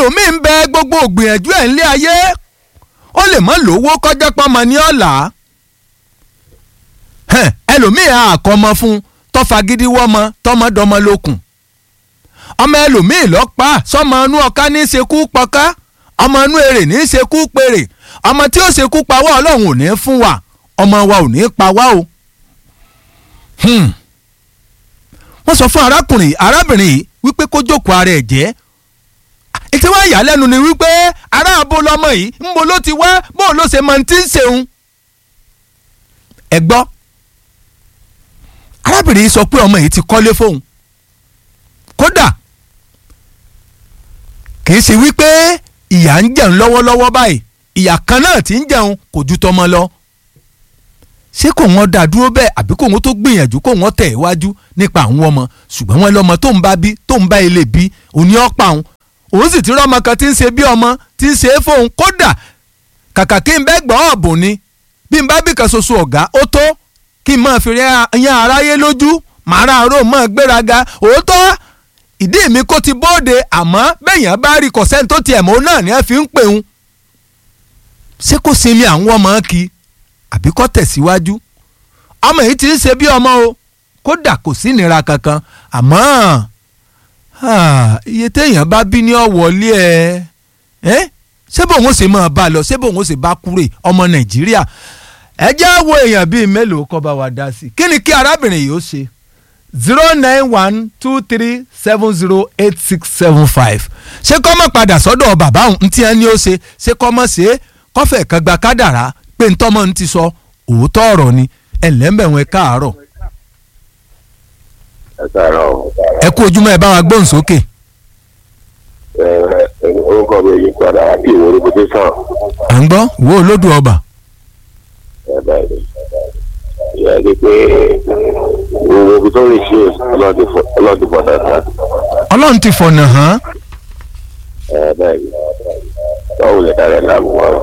ẹlòmíì ń bẹ gbogbo ògbìyànjú ẹ̀ ńlé ayé ó lè mọ́ lówó kọjá pọ́nmọ ní ọ̀la ẹlòmíì àkọ́mọ fún tọ́fà gidi wọ́mọ tọmọdọmọ lókun ọmọ ẹlòmíì lọ́pàá sọmọ inú ọ̀ká ní í ṣekú pọ̀ká ọmọ inú èrè ní í ṣekú pèrè ọmọ tí ó ṣekú pa wá ọlọ́run ò ní fún wa ọmọ wa ò ní pa wá o. wọ́n sọ fún arákùnrin arábìnrin yìí wípé kó jókòó ara ẹ̀ jẹ́ ètò wa yà lẹ́nu ni wípé ará abo lọmọ yìí ńbo ló ti wá bóun ló ṣe mọ ti ń ṣeun. ẹ gbọ́ arábìnrin yìí sọ pé ọmọ yìí ti kọ́lé fóun kódà kì í ṣe wípé ìyá ń jẹun lọ́wọ́lọ́wọ́ báyìí ìyá kan náà ti ń jẹun kò ju tọmọ lọ ṣé kò wọ́n dá dúró bẹ́ẹ̀ àbí kò wọ́n tó gbìyànjú kò wọ́n tẹ̀ iwájú nípa àwọn ọmọ ṣùgbọ́n wọn lọ́mọ tó ń bá bí tó ń bá ilé bí òní ọ̀pá òun òun sì ti rọ́mọ kan tí ń ṣe bí ọmọ tí ń ṣe é fóun kódà kàkà kí n bẹ́ gbọ́ ọ̀bùn ni bí n bá bí kan ṣoṣo ọ̀gá ó tó kí n máa fi yan aráyé lójú màrá àárò mọ́ gbéraga òótọ́ ìdí mi kó ti bóde àmọ́ bẹ́yàn bá rí kọ̀sẹ́ni tó tiẹ̀ mọ́ náà ni ẹ fi ń pè ń ṣé kò sinmi àwọn ọmọ kí àbí kọ́ tẹ̀síwájú ọmọ yìí ti ń ṣe bí ọmọ o kódà kò sí ìnira kankan àmọ́ iye téèyàn bá bí ní ọ̀wọ́lé ẹ ṣé bóun ó sì máa bá a lọ ṣé bóun ó sì bá kúrè ọmọ nàìjíríà ẹ jẹ́ wo èèyàn bíi mélòó kọ́ bá wa dá sí i kí ni kí arábìnrin yìí ó ṣe zero nine one two three seven zero eight six seven five ṣé kọ́ mọ̀ padà sọ́dọ̀ bàbá òun tí ẹni ó ṣe ṣé kọ́ mọ̀ ṣe kọ́fẹ̀ kan gba kádàrá pé ntọ́mọ ń ti sọ òótọ́ ọ̀rọ̀ ni ẹ̀lẹ́mbẹ̀wọ̀n ẹ káàárọ̀. ẹ káàárọ̀. ẹ kú ojúmọ́ ẹ bá wa gbóhùn sókè. ẹ ẹ orúkọ mi yí padà kí ìwé orúkọ sàn. à ń gbọ́ wo olódù ọba. ẹ bẹ́ẹ̀ ni ìyá ni pé owó ibi tó lè ṣe ọlọ́dún fọ̀dà kan. ọlọ́run ti fọ̀nà hàn. ẹ bẹ́ẹ̀ ni báwo lè dára láàmú wọn.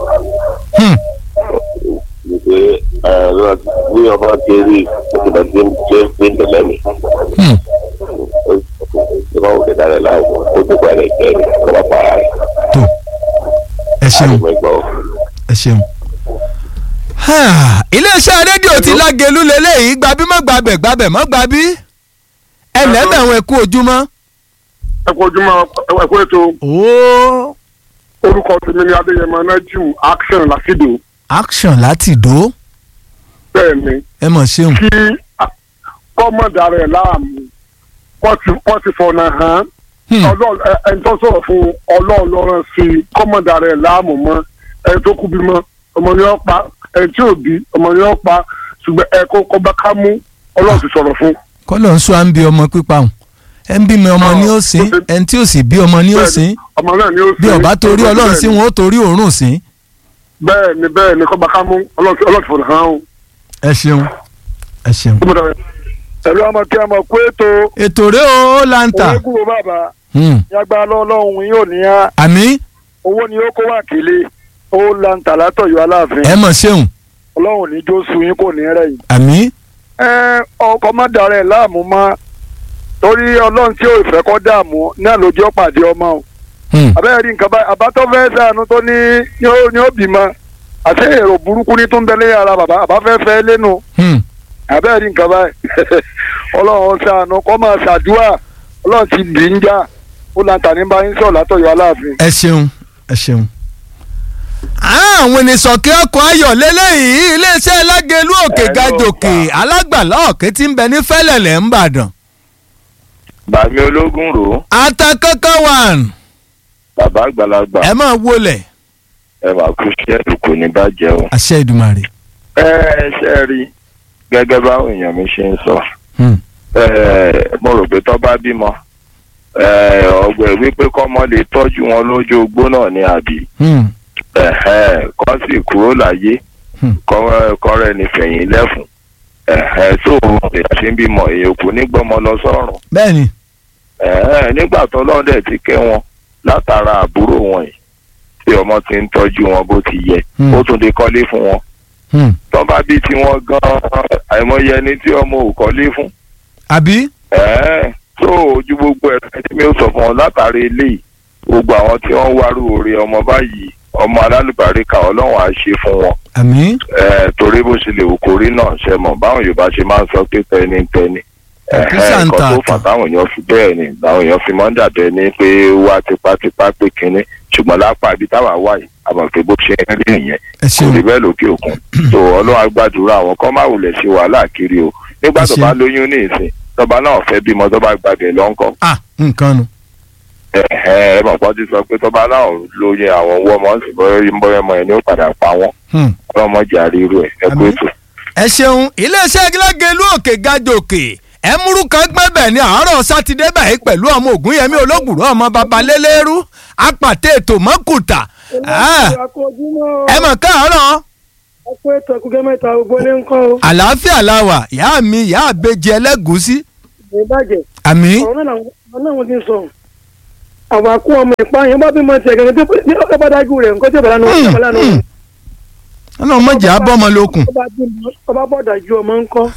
wípé bí ọba ti rí ìgbà tí ń jẹ́ pé ń tẹ̀lé mi. báwo lè dára láàmú ó ti pa ẹ̀ jẹ́ ọba para rẹ̀. tó ẹ ṣeun ẹ ṣeun iléeṣẹ́ rédíò ti lágẹ̀lú lélẹ́yìí gbabí mọ́ gbabẹ̀ gbabẹ̀ mọ́ gbabí ẹlẹ́bẹ̀wọ̀n ẹ̀kú ojúmọ́. ẹ̀kú ojúmọ́ ẹ̀kú ètò. orúkọ tèmi ni adéyẹmọ nájú action làkìdó. action láti dó. bẹ́ẹ̀ni. ẹ mọ̀ ṣeun. kí kọ́mọ̀dà rẹ̀ láàmú wọ́n ti fọ̀nà hàn ẹni tó sọ̀rọ̀ fún ọlọ́run lọ́rọ̀ sí kọ́mọ̀dà rẹ̀ láàmú mọ́ ẹni tó kú bímọ ọmọ ni wọ́n pa ẹni tí ò bí ọmọ ni wọ́n pa ṣùgbọ́n ẹ kó kọ́ba ká mú ọlọ́run ti sọ̀rọ̀ fún. kọ́lọ̀ ń sọ à ń bí ọmọ pípa hùn ẹ ń bímọ ọmọ ní ó sìn ẹni tí ò sì bí ọmọ ní ó sìn ọmọ náà ni ó sìn bí ọba torí ọlọ́run sí wọn ó torí òórùn sí. bẹ́ẹ̀ ni bẹ́ẹ̀ ni kọ́ba ká mú ọlọ́run ti fọ̀nà hàn ó. ẹ ṣeun ẹ ṣeun. ẹ̀rọ ọmọ kí ọmọ kó ètò. ètò rẹ o lanta. owó kúrò bàbá. yàgbá lọ́lọ́run yóò ní á. àmì. owó ni ó kó wà kílé ó lanta látọ̀yọ́ aláàfin. ẹ mọ̀ ṣeun ọlọ́run ní jó sun yín kò ní rẹ̀ yìí. àmì. ẹ ọkọ má darẹ̀ láàmú mọ́ torí ọlọ́run tí ò fẹ́ kọ́ dààmú náà ló jẹ́ pàdé ọmọ o. abẹ́rẹ́ rí nǹkan báyìí àbátọ́ fẹ́ sànú tó ní ní ó bímọ àti èrò burúkú ní tó ń bẹ̀lẹ́ ara bàbá àbáfẹ́fẹ́ lẹ́nu. abẹ́rẹ́ rí nǹkan báyìí ọlọ́run sànú kọ́ máa ṣàdúrà ọlọ́run ti bì í ń jà ó lanta ní báyìí sọ̀ látọ̀yọ́ aláàfin. ẹ ṣeun ẹ ṣeun àwọn ènìsọ̀kẹ́ ọkọ̀ ayọ̀ lélẹ́yìí iléeṣẹ́ lágẹ̀lú òkè gajòkè alágbàlá ọ̀kẹ́ tí ń bẹ ní fẹ́lẹ̀lẹ̀ ńbàdàn. bàmí ológun rò ó. ata kankan wàn. bàbá àgbàlagbà. ẹ máa wọlé. ẹ máa kú iṣẹ́ kò ní bàjẹ́ o. àṣẹ ìdùmarè. ẹ ẹ ṣe rí gẹ́gẹ́ báwọn èèyàn mi ṣe ń sọ. mo rò pé tó bá bímọ ọgbẹ́ wípé kọ́mọ lè tọ́jú wọn lójú ogbó náà ní àbí kọ́ sì kúrò láyé kọ́rẹ́ ní fẹ̀yìn lẹ́fun tó èèyàn ṣe ń bímọ èèyàn kò ní gbọ́mọ lọ sọ́run. bẹ́ẹ̀ni. nígbà tó lọ́dẹ̀ ti kẹ́ wọn látara àbúrò wọn yìí tí ọmọ ti ń tọ́jú wọn bó ti yẹ ó tún lè kọ́lé fún wọn. tó bá bí tiwọn gan-an àìmọye ẹni tí ọmọ ò kọ́lé fún. àbí. tó ojú gbogbo ẹ̀ tí mi ò sọ fún ọ látàrí eléyìí gbogbo àwọn tí wọ́n ń wárú oore ọmọ báyìí ọmọ alálùbáríkà ọlọ́run á ṣe fún wọn àmín Eh, torí bó ṣe lè wù kó rí náà ṣe mọ̀ báwọn yorùbá ṣe máa ń sọ pé tẹni tẹni Kí sà ń nǹkan ta tó fà àtà? táwọn èèyàn fi bẹ́ẹ̀ ni làwọn èèyàn fi máa ń dàbẹ́ ni pé wá tipátipá pé kínní ṣùgbọ́n lápá ibi táwa wà yìí àmọ̀ pé bó ṣe ń rí ìyẹn ẹ kò ṣeun rí bẹ́ẹ̀ lókè òkun tó ọlọ́run á gbàdúrà àwọn kan máa wulẹ̀ ṣe wàhálà kiri o nígbà tó Ẹ ṣé. bá lóyún ní ìsìn tọba náà fẹ́ bímọ tó bá gbàgbé lọ́ńkọ́ ah nǹkan nu ẹ mọ̀ pọ́n ti sọ pé tọba náà lóyún àwọn owó ọmọ ń sì bọ́yọ̀ ọmọ ẹ̀ ní ó padà pa wọ́n Hmm. ọlọ́mọ jà ríru ẹ̀ ẹ kú Àmín. ètò. ẹ ṣeun iléeṣẹ́ gílágẹ̀lú òkè gajòkè ẹ múrú kan gbẹ́bẹ̀ ní àárọ̀ sátidé báyìí pẹ̀lú ọmọ ògúnyẹmí olóògùrọ̀ ọmọ babalélérú apàtẹ ètò mọ́kùtà Ah, ẹ mọ̀ káàárọ̀ ọkọ ètò ẹkùnkẹ mẹ́ta ògbólé ń kọ o àlàáfíà la wà ìyá mi ìyá àbejì ẹlẹ́gùúsí ní ìbàjẹ́ àmì ọ̀rọ̀ náà làwọn ọ̀rọ̀ náà wọ́n ti ń sọ àwọn akú ọmọ ìpa yẹn bá bímọ tiẹ̀ gẹ́gẹ́ tó ní ọkọ̀ bá dájú rẹ̀ nǹkan tí ìbàdàn náà Hmm, ọ̀bà lánàá hmm. ọlọ́run mọ̀jà bọ́mọ lókun ọba bímọ ọba bọ̀ dájú ọmọ ń kọ́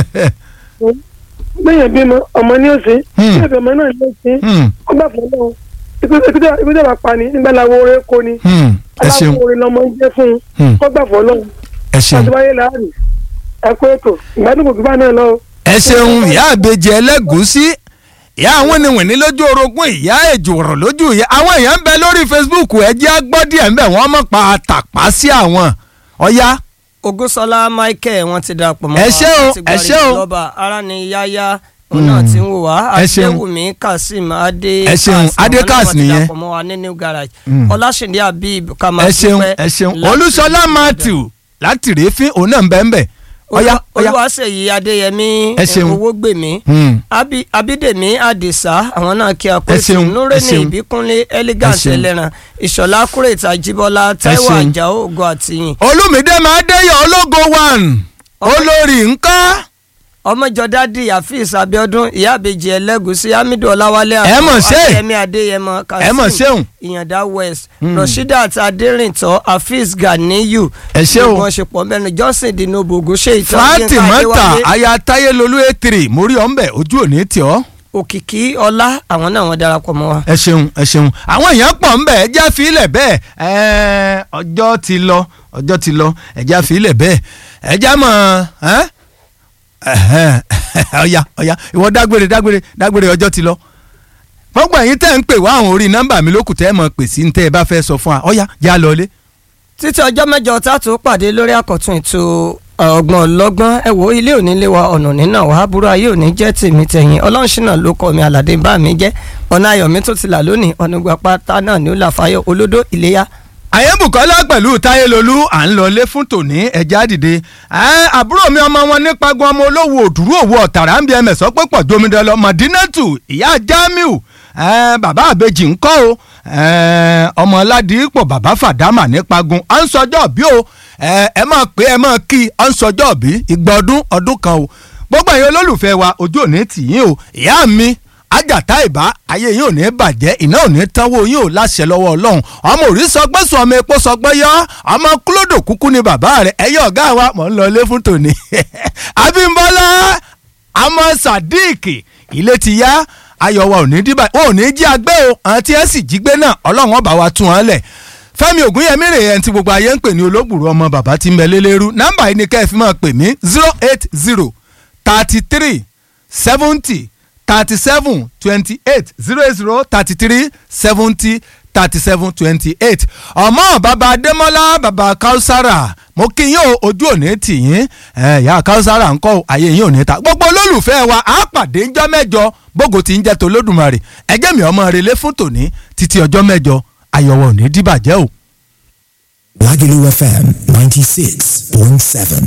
gbẹ̀yìn bímọ ọmọ ní òsì Hmm. gbẹ̀yìn ọmọ náà ní òsì Hmm, ọgbà fọlọ́ ìpínlẹ̀ bá pa ni nígbà làwọn oore kò ní hmm. ẹ ṣeun aláwọ̀ oore lọmọ ń jẹ́ fún un Hmm, ọgbà fọlọ́ ẹ ṣeun àtiwáyé láàrin ẹ̀kọ́ ètò ìgbádùn kò gbá náà lọ. ẹ ṣeun ìyá àbejì ẹlẹ́gùúsí ìyá àwọn ènìwìn ní lójú orogún ìyá èjò ọ̀rọ̀ lójú ìyá àwọn èèyàn ń bẹ lórí Facebook ẹ jẹ́ á gbọ́ díẹ̀ ń bẹ̀ wọ́n mọ̀ pa àtàpá sí àwọn ọ̀ya Ògúnṣọlá Michael wọ́n ti darapọ̀ mọ́ Ẹ ṣé o, láti ẹ ṣé o. gbàrí lọ́ba ara ni yáyá òun náà ti ń wò wá Ẹ ṣeun. Adéwùmí Kazeem Adé Ẹ ṣeun, Adé Kass nìyẹn. darapọ̀ mọ́ wa ní New Garage Mm. Ọláṣìndé Habib ẹ Kamal ṣeun ẹ ṣeun olúṣọlá Matthew láti rèéfín òun náà ń bẹ ń bẹ ọ̀ya ọ̀ya Olúwaṣèyí Adéyẹmí Ẹ ṣeun. Owógbèmí Hmm, Abi- Abídèmí Àdìsá àwọn náà kí a Ẹ pé ṣeun, ẹ Núrẹ́nì ṣeun. Ìbíkúnlé Elegance Ẹ ṣeun. Ẹlẹ́ran Ìṣọ̀lá Kúrètà Jíbọ́lá Táíwò ṣeun. Àjàó Ògo Àtìyìn olùmídé máa déyọ ológo one olórí nǹkan ọmọjọdádì Afeez Abiodun ìyá àbèjì ẹlẹgùsí Hamidu Ọláwálé Ẹ mọ̀ ṣe. Adéyẹmí Adéyẹmọ ẹ mọ̀ ṣeun Ìyàndá West Hmm. Rasheedat Adérìntọ́ Afeez Ganiyu Ẹ ṣé o. wọn ṣe pọ̀ mẹ́rin Johnson Dinobo Ogunṣe ìtọ́ Fatimata aya táyélolú ètìrì mórí ọ̀nbẹ ojú òní tì ọ́ Òkìkí Ọlá àwọn náà wọ́n darapọ̀ mọ́ wa. ẹ ṣeun ẹ ṣeun àwọn èèyàn pọ̀ ń bẹ̀ ẹ já fílẹ̀ bẹ́ẹ̀ ẹ ọjọ́ ti lọ ọjọ́ ti lọ ẹ já fílẹ̀ bẹ́ẹ̀ ẹ já mọ̀ ẹ́ ẹ̀hẹ́n, ọ̀ya ọ̀ya ìwọ dágbére dágbére dágbére ọjọ́ ti lọ gbogbo ẹ̀yin tẹ́ ń pè wá àwọn orí nọ́mbà mi lókùtà ẹ̀ mọ̀ pè sí ní tẹ́ ẹ bá fẹ́ sọ fún wa ọ̀ya já lọ lé. títí ọjọ́ mẹ́jọ tá a tún pàdé lórí àkọ́tún ètò ọgbọ́n ọlọ́gbọ́n ẹ wo ilé òní lé wa ọ̀nà nínà wà àbúrò ayé òní jẹ́ tèmi tẹ̀yìn ọlọ́runṣínà ló kọ́ mi àlàdé bá mi jẹ́ ọ̀nà ayọ̀ mi tó ti là lónìí ọ̀nà ìgbà pátá náà ni ó là fáyọ̀ olódó ìléyà àyẹ̀bùkọ́lá pẹ̀lú táyélolú à ń lọlé fún tòní ẹja dìde ẹ àbúrò mi ọmọ wọn nípa gan ọmọ olówó òdúró òwò ọ̀tàrà ń bí ẹmẹ̀ sọ pé pọ̀ jomidẹ lọ mọ̀dínẹ́tù ìyá jamiu ẹ bàbá àbejì ń kọ́ o ẹ ọmọ aládìípọ̀ bàbá fàdámà nípa gun à ń sọjọ́ bí o ẹ ẹ máa pé ẹ máa kí à ń sọjọ́ bí ìgbà ọdún ọdún kan o gbogbo ẹ̀yin olólùfẹ́ wa ojú òní tì yín o ìyá mi ajata ìbá ayé yín ò ní bàjẹ́ iná ò ní tánwó yín ò láṣẹ lọ́wọ́ ọlọ́run ọmọ òrí sọgbẹ́ sọ ọmọ epo sọgbẹ́ yọ ọmọ kúlódò kúkú ni bàbá rẹ̀ ẹ̀yọ́ ọ̀gá wa mọ̀ ń lọ ilé fún tòní. abímbọ́lá ọmọ sadiq ilé ti yá ayọ̀ wa ò ní dìbà wọn ò ní jí agbẹ́ o àwọn tí ẹ sì jí gbé náà ọlọ́run ọba wa tún wọn lẹ̀ fẹ́mi ògúnyẹmí rè ẹni tí gbogbo ayé ń pè ní olóògbòrò ọmọ bàbá tí ń bẹ lélẹ́rú nọ́mbà yìí ni kẹ́ ẹ fi máa pè mí zero eight zero thirty three seventy thirty-seven twenty-eight zero eight zero thirty-three seventy thirty-seven twenty-eight ọmọ bàbá adémọ́lá bàbá kausara mo kí yín o ojú òní tì yín ẹ ìyá kausara ńkọ́ ayé yín ò ní ta gbogbo olólùfẹ́ wa á pàdé ńjọ́ mẹ́jọ bógo ti ń jẹ́ tó lódùmarè ẹgẹ́ mi ọmọ relé fún tòní títí ọjọ́ mẹ́jọ ayọ̀wọ̀ ò ní dìbàjẹ́ o. Lagelu FM 96.7.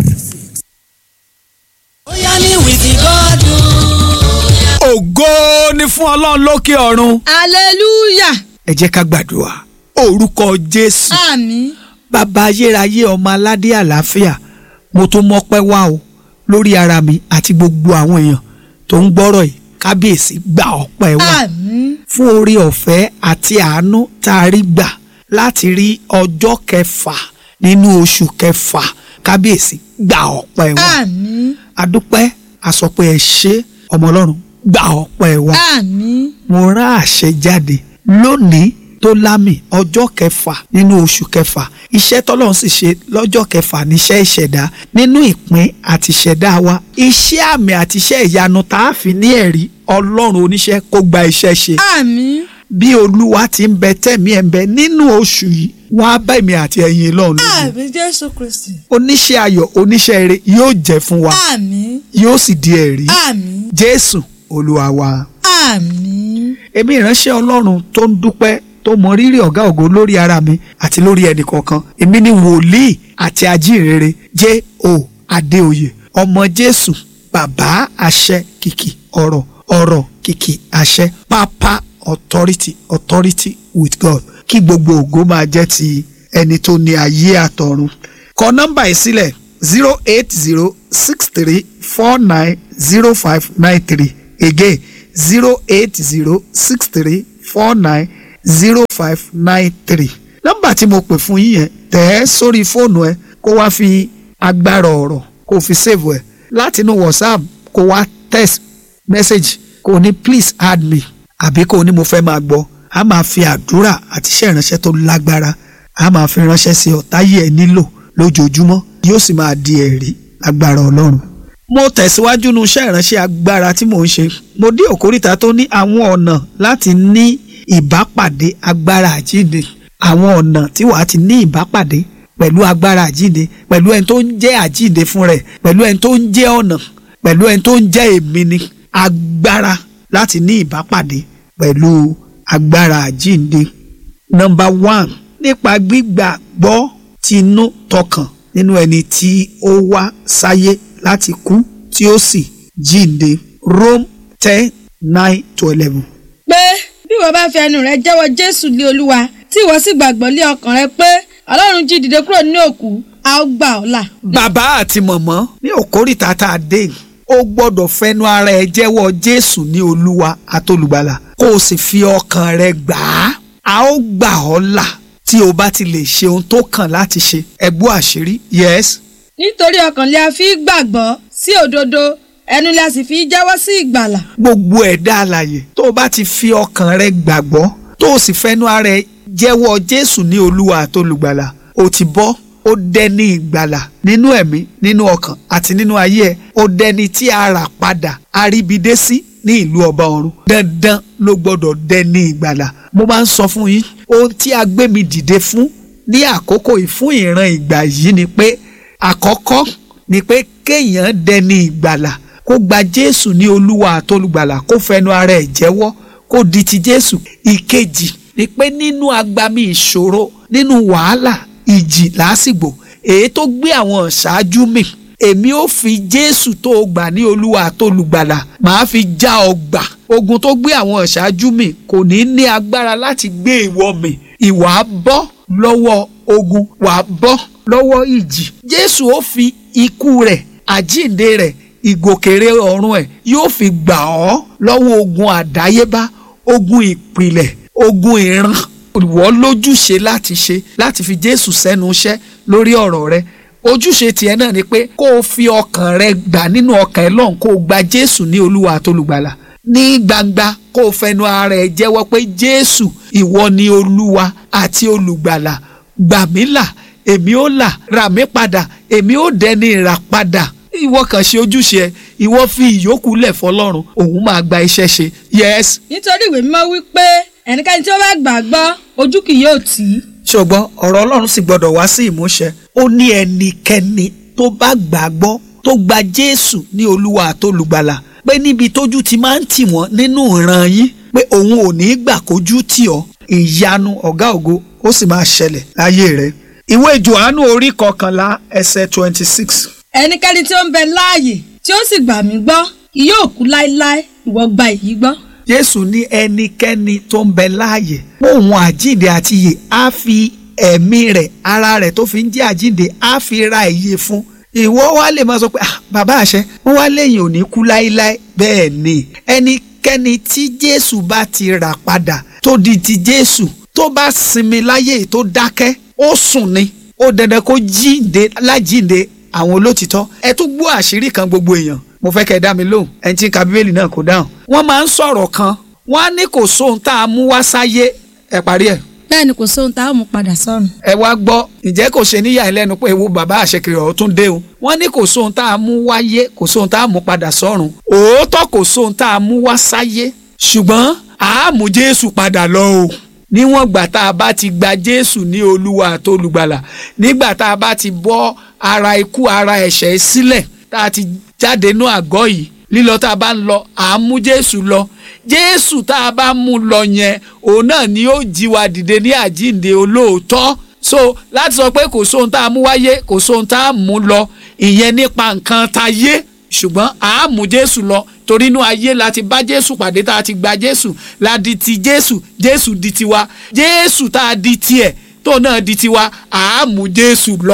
ó yá ní wìkì gọ́dún. ògo ni fún ọlọ́run lókè ọ̀run. hallelujah ẹ jẹ́ ká gbàdúrà orúkọ jésù àmín bàbá ayérayé ọmọ aládé àlàáfíà mo tún mọ́pẹ́ wá o lórí ara mi àti gbogbo àwọn èèyàn tó ń gbọ́rọ̀ yìí kábíyèsí gba ọpẹ́ wa àmín fún orí ọ̀fẹ́ àti àánú tá a rí gbà láti rí ọjọ́ kẹfà nínú oṣù kẹfà kábíyèsí gba ọpẹ́ wa àmín adúpẹ́ àsọpẹ́ ẹ ṣé ọmọ ọlọ́run gba ọpẹ́ wa àmín mo rán àṣẹ jáde lónìí tó lámì ọjọ́ kẹfà nínú oṣù kẹfà iṣẹ́ tọ́lọ́run sì ṣe lọ́jọ́ kẹfà níṣẹ́ ìṣẹ̀dá nínú ìpín àti ìṣẹ̀dá wa iṣẹ́ àmì àti iṣẹ́ ìyanu tá a fi ní ẹ̀rí ọlọ́run oníṣẹ́ kó gba iṣẹ́ ṣe àmín bí olúwa ti ń bẹ tẹ̀mí ẹ̀ ń bẹ nínú oṣù yìí wọ́n á bá èmi àti ẹ̀yin lọ́run lójú àmín jésù kristi oníṣẹ́ ayọ̀ oníṣẹ́ eré yóò jẹ́ fún wa àmín yóò sì di ẹ̀rí àmín jésù olúwa wa. àmín èmi ìránṣẹ́ ọlọ́run tó ń dúpẹ́ tó mọ rírì ọ̀gá ògo lórí ara mi àti lórí ẹnì kọ̀ọ̀kan èmi ni wòlíì àti ajínrere J.O. Adéoyè ọmọ jésù bàbá àṣẹ kìkì ọ̀rọ̀ ọ̀rọ̀ kìkì àṣẹ pápá authority authority with God kí gbogbo ògo máa jẹ́ ti ẹni tó ní ayé àtọ̀run kọ nọ́mbà yìí sílẹ̀ zero eight zero six three four nine zero five nine three again zero eight zero six three four nine zero five nine three nọ́mbà tí mo pè fún yín yẹn tẹ̀ ẹ́ sórí fóònù ẹ kó wá fi agbára ọ̀rọ̀ kó fi save ẹ látinú whatsapp kó wá text message kó ní please add me àbí kó ní mo fẹ́ máa gbọ́ a máa fi àdúrà àti iṣẹ́ ìránṣẹ́ tó lágbára a máa fi ránṣẹ́ sí ọ táyé ẹ nílò lójoojúmọ́ yóò sì máa di ẹ̀rí lágbára ọlọ́run. mo tẹ̀síwájú nu iṣẹ́ ìránṣẹ́ agbára tí mò ń ṣe mo dé òkúrìtà tó ní àwọn ọ̀nà láti ní ìbápàdé agbára àjíǹde àwọn ọ̀nà tí wàá ti ní ìbápàdé pẹ̀lú agbára àjíǹde pẹ̀lú ẹni tó ń jẹ́ àjíǹde fún rẹ̀ pẹ̀lú ẹni tó ń jẹ́ ọ̀nà pẹ̀lú ẹni tó ń jẹ́ èmi ni agbára láti ní ìbápàdé pẹ̀lú agbára àjíǹde. nọ́mbà one nípa gbígbàgbọ́ tinú tọkàn nínú ẹni tí ó wá sáyé láti kú tí ó sì jíǹde Rome ten nine to eleven. pé bí wọ́n bá fi ẹnu rẹ jẹ́wọ́ jésù lé olúwa tí ìwọ sì gbàgbọ́ lé ọkàn rẹ pé ọlọ́run jí dìde kúrò nínú òkú a ó gbà ọ́ là. bàbá àti mọ̀mọ́ ní òkórìtà tá a dé yìí, ó gbọ́dọ̀ fẹnu ara ẹ jẹ́wọ́ jésù ní olúwa àtolùgbàlà kó o sì fi ọkàn rẹ gbà á a ó gbà ọ́ là tí o bá ti lè ṣe ohun tó kàn láti ṣe ẹgbọ́ àṣírí yes nítorí ọkàn lè a fi gbàgbọ́ sí òdodo ẹnu lè a sì fi jẹ́wọ́ sí ìgbàlà. gbogbo ẹ̀dá alààyè tó o bá ti fi ọkàn rẹ gbàgbọ́ tó o sì fẹnu ara ẹ jẹ́wọ́ jésù ní olúwa àtolùgbàlà o ti bọ́ ó dẹni ìgbàlà nínú ẹ̀mí nínú ọkàn àti nínú ayé ẹ ó dẹni tí a rà padà aríbidé sí ní ìlú ọba ọ̀run dandan ló gbọ́dọ̀ dẹni ìgbàlà mo máa ń sọ fún yín ohun tí a gbé mi dìde fún ní àkókò yìí fún ìran ìgbà yìí ni pé àkọ́kọ́ ni pé kéèyàn dẹni ìgbàlà kó gba jésù ní olúwa àtolùgbàlà kó fẹnu ara ẹ̀ jẹ́wọ́ kó di ti jésù ìkejì ni pé nínú agbami ìṣòro nínú wàhálà ìjì lásìgbò èyí tó gbé àwọn ṣáájú mi èmi ò fi jésù tó o gbà ní olúwa àtolùgbàlà màá fi já ọ gbà ogun tó gbé àwọn ṣáájú mi kò ní ní agbára láti gbé ìwọ mi ìwà bọ́ lọ́wọ́ ogun wà bọ́ lọ́wọ́ ìjì jésù ó fi ikú rẹ̀ àjíǹde rẹ̀ ìgòkèrè ọ̀run ẹ̀ yóò fi gbà ọ́ lọ́wọ́ ogun àdáyébá ogun ìpìlẹ̀ ogun ìran ìwọ lójúṣe láti ṣe láti fi jésù sẹ́nu iṣẹ́ lórí ọ̀rọ̀ rẹ ojúṣe tiẹ̀ náà ni pé kó o fi ọkàn rẹ gbà nínú ọkàn ẹ lọ́hùn kó o gba jésù ní olúwa àtolùgbàlà ní gbangba kó o fẹnu ara ẹ jẹ́wọ́ pé jésù ìwọ ni olúwa àti olùgbàlà gbà mí là èmi ó là rà mí padà èmi ó dẹni ìrà padà ìwọ kàn ṣe ojúṣe ẹ ìwọ fi ìyókù lẹ̀ fọlọ́run òun máa gba iṣẹ́ ṣe yes nítorí ìwé mímọ́ wí pé ẹnikẹ́ni tí ó bá gbàgbọ́ ojú kì yóò tì í. ṣùgbọ́n ọ̀rọ̀ ọlọ́run sì gbọ́dọ̀ wá sí ìmúṣẹ ó ní ẹnikẹ́ni tó bá gbàgbọ́ tó gba jésù ní olúwa àtolùgbàlà pé níbi tójú ti máa ń tì wọ́n nínú ìran yín pé òun ò ní gbà kójú tì ọ́ ìyanu ọ̀gá ògo ó sì máa ṣẹlẹ̀ láyé rẹ̀ ìwé jòhánù orí kọkànlá ẹsẹ̀ twenty six ẹnikẹ́ni tí ó ń bẹ láàyè tí ó sì gbà mí gbọ́ kì yóò kú láéláé ìwọ gba èyí gbọ́. jésù ní ẹnikẹ́ni tó ń bẹ láàyè òun àjíǹde àti ìyè á fi ẹ̀mí rẹ̀ ara rẹ̀ tó fi ń jẹ́ àjíǹde á fi ra ìyè fún ìwọ wá lè máa sọ pé ah bàbá àṣẹ wọn wá lẹ́yìn òní kú láéláé bẹ́ẹ̀ ni ẹnikẹ́ni tí jésù bá ti rà padà tó di ti jésù tó bá sinmi láyé tó dákẹ́ ó sùn ni ó dandan kó jíǹde lájíǹde àwọn olótìtọ́ ẹ tún gbọ́ àṣírí kan gbogbo èèyàn mo fẹ́ kẹ́ ẹ dá mi lóhùn ẹni tí ń ka bíbélì náà kò dáhùn. wọ́n máa ń sọ̀rọ̀ kan wọ́n á ní kò sóhun tá a mú wá sáyé ẹ parí ẹ̀ bẹ́ẹ̀ ni kò sóhun tá a mú padà sọ́run. ẹ wá gbọ́ ǹjẹ́ kò ṣe níyà ẹ lẹ́nu pé ewu bàbá àṣekèrè ọ̀hún tún dé o wọ́n ní kò sóhun tá a mú wáyé kò sóhun tá a mú padà sọ́run òótọ́ kò sóhun tá a mú wá sáyé ṣùgbọ́n a mú Jésù padà lọ o níwọ̀n gbà tá a bá ti gba Jésù ní Olúwa àtolùgbàlà nígbà tá a bá ti bọ́ ara ikú ara ẹ̀ṣẹ̀ sílẹ̀ tá a ti jáde nú àgọ́ yìí lílọ tá a bá ń lọ à ń mú Jésù lọ Jésù tá a bá mú lọ yẹn òun náà ni ó jí wa dìde ní àjíǹde olóòótọ́ so láti sọ pé kò sóhun tá a mú wáyé kò sóhun tá a mú lọ ìyẹn nípa nǹkan tayé ṣùgbọ́n à á mú Jésù lọ torí inú ayé la ti bá Jésù pàdé tá a ti gba Jésù la di ti Jésù Jésù di tiwa Jésù tá a di tiẹ̀ tó náà di tiwa à á mú Jésù lọ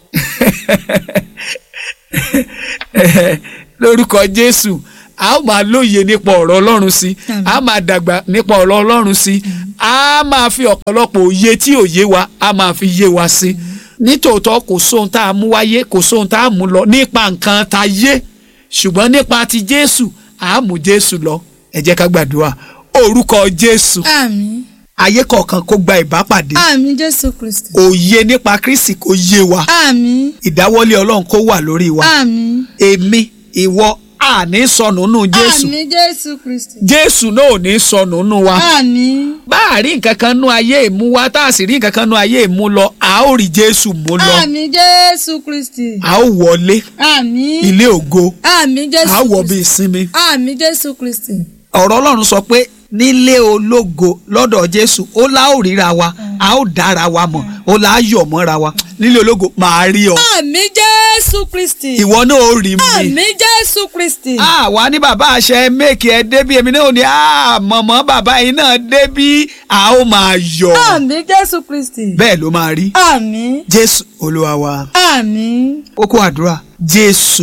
lórúkọ Jésù a ó máa lóye nípa ọ̀rọ̀ Ọlọ́run sí a máa dàgbà nípa ọ̀rọ̀ Ọlọ́run sí a máa fi ọ̀pọ̀lọpọ̀ òye tí ò yé wa a máa fi yé wa sí nítòótọ́ kò sóhun tá a mú wáyé kò sóhun tá a mú lọ nípa nǹkan tá yé ṣùgbọ́n nípa ti Jésù a mú Jésù lọ ẹ jẹ́ ká gbàdúrà orúkọ Jésù àmín ayé kọ̀ọ̀kan kó gba ìbápàdé àmín Jésù Kristi òye nípa Kristi kó yé wa àmín ìdáwọ́lé Ọlọ́run kó wà lórí wa àmín èmi ìwọ àní sọnù nù Jésù àmín Jésù Kristi Jésù náà ò ní sọnù nù wa àmín bá a rí nǹkan kan nú ayé ìmú wa tá a sì rí nǹkan kan nú ayé ìmú lọ a ó rí Jésù mú lọ àmín Jésù Kristi a ó wọlé àmín ilé ògo àmín Jésù a ó wọ bí Kristi ìsinmi àmín Jésù Kristi ọ̀rọ̀ Ọlọ́run sọ pé nílé ológo lọ́dọ̀ Jésù ó lá ó ríra wa a ó dára wa mọ̀ ó lá á yọ̀ mọ́ra wa nílé ológo màá rí ọ àmín Jésù Kristi ìwọ náà ó rí mi. àmín Jésù Kristi àwa ní bàbá àṣẹ méèkì ẹ débí èmi náà ò ní mọ̀mọ́ bàbá yìí náà débí a ó máa yọ̀ àmín Jésù Kristi bẹ́ẹ̀ ló máa rí àmín Jésù Olúwa wa àmín kókó àdúrà Jésù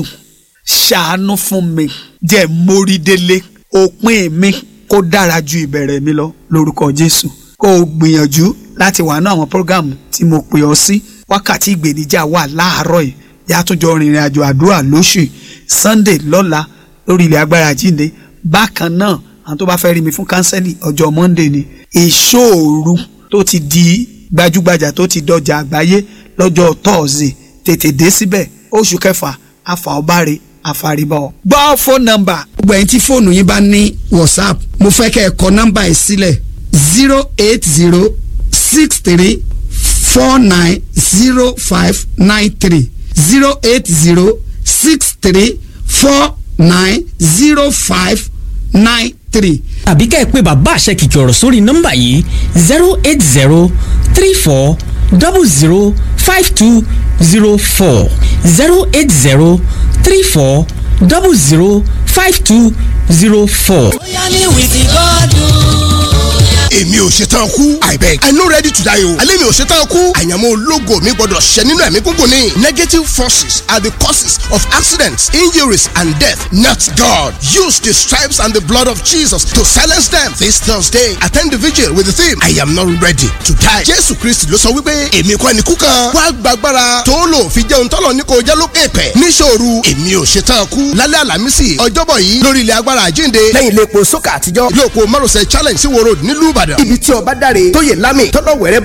ṣàánú fún mi jẹ́ mórí délé òpin mi kó dára ju ìbẹ̀rẹ̀ mi lọ lórúkọ Jésù kó o gbìyànjú láti wà ní àwọn prógámù tí mo pè ọ́ sí wákàtí ìgbèníjà wà láàárọ̀ yìí yàtúnjọ rìnrìn àjò àdúrà lóṣù yìí Sunday lọ́la lórí ilẹ̀ agbára jíǹde bákan náà àwọn tó bá fẹ́ rí mi fún kánsẹ́lì ọjọ́ Monday ni ìṣòro tó ti di gbajúgbajà tó ti dọjà àgbáyé lọ́jọ́ Thursday tètè dé síbẹ̀ oṣù kẹfà afa ọbaare afaribọ. gbọ́ fóònù nọ́mbà. gbogbo ẹ̀yin tí fóònù yín bá ní whatsapp mo fẹ́ kẹ́ ẹ kọ nọ́mbà yìí sílẹ̀ zero eight zero six three four nine zero five nine three zero eight zero six three four nine zero five nine three. àbí ká ẹ pé bàbá àṣẹ kìkì ọ̀rọ̀ sórí nọ́mbà yìí zero eight zero three four double zero five two zero four zero eight zero three four double zero five two zero four. bóyá ní wìkì gọ́dún. èmi ò ṣetán kú i beg i no ready to die o alẹ́ mi ò ṣetán kú àyànmọ́ ológo mi gbọ́dọ̀ ṣẹ nínú ẹ̀mí gúngùn ni negative forces are the causes of accidents injuries and death not God use the stripes and the blood of Jesus to silence them this Thursday attend the vigil with the theme I am not ready to die Jésù Kristi ló sọ wípé èmi kọ́ ẹni kú kan wá gbàgbára tó lò fi jẹun tọ́lọ̀ ní kò jẹ́ lókè pẹ̀ níṣòro èmi ò ṣetán kú lálẹ́ àlàmísì ọjọ́bọ̀ yìí lórí ilẹ̀ agbára àjínde lẹ́yìn ilé epo sókà àtijọ́ ilé òpó márosẹ̀ challenge sí wo road nílùú Ìbàdàn ibi tí ọba dáre tó yẹ lámì tọ́lọ̀ wẹ̀rẹ́